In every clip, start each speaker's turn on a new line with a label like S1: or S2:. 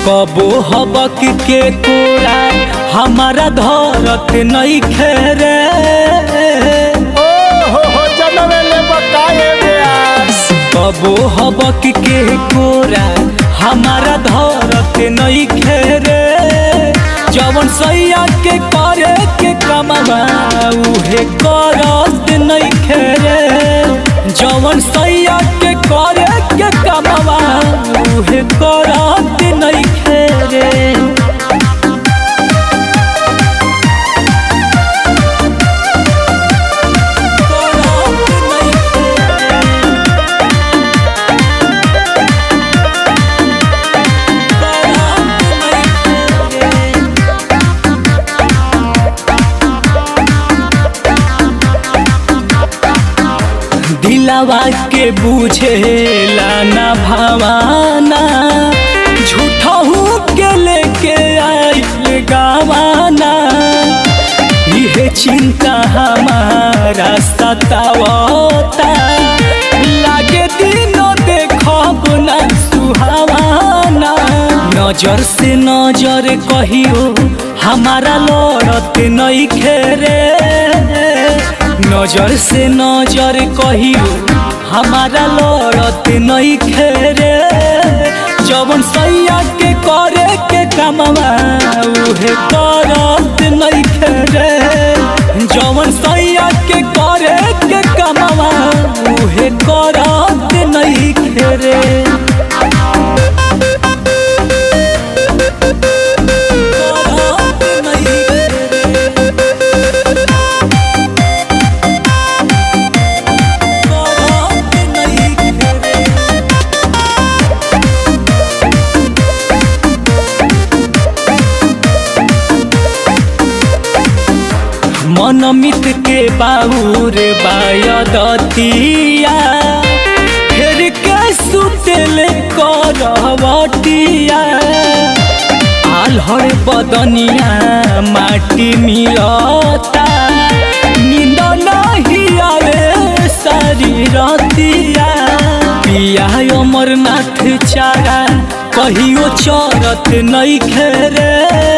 S1: कबो हबक के कोरा हमारा धरत नहीं खेरे
S2: ओ हो हो जनवे ले बकाए ब्यास
S1: कबो हबक के कोरा हमारा धरत नहीं खेरे जवन सैया के करे के कमवा उहे करत नहीं खेरे जवन सैया के करे के कमवा उहे करत नहीं खेरे दिलावा के बुझेला ना भावाना झूठहू के लेके आइल गावाना इहे चिंता हमारा सतावता लागे दिनो देखब ना सुहावाना नजर से नजर कहियो हमारा लड़त नहीं खेरे नजर से नजर कहियो हमारा लड़त नहीं खेरे जवन सैया के करे के कमवा उहे करत नहीं खेरे जवन सैया के करे के कमवा उहे करत नहीं खेरे करत नहीं खेरे करत नहीं खेरे मनमित के बाबूर बायदतिया फेर के सुतेले करवटिया आल्हर बदनिया माटी मिलता नींद नहीं आवे सारी रतिया पिया अमरनाथ चारा कहियो चरत नहीं खेरे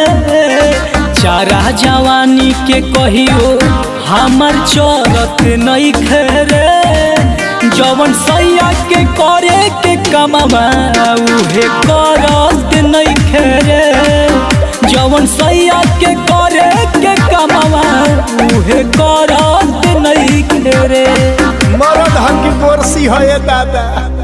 S1: चारा जवानी के कहियो हमर चरत नहीं खेरे जवन सैया के करे के कमवा उहे करत नहीं खेरे जवन सैया के करे के कमवा उहे करत नहीं खेरे
S2: मरद हकी बोरसी है दादा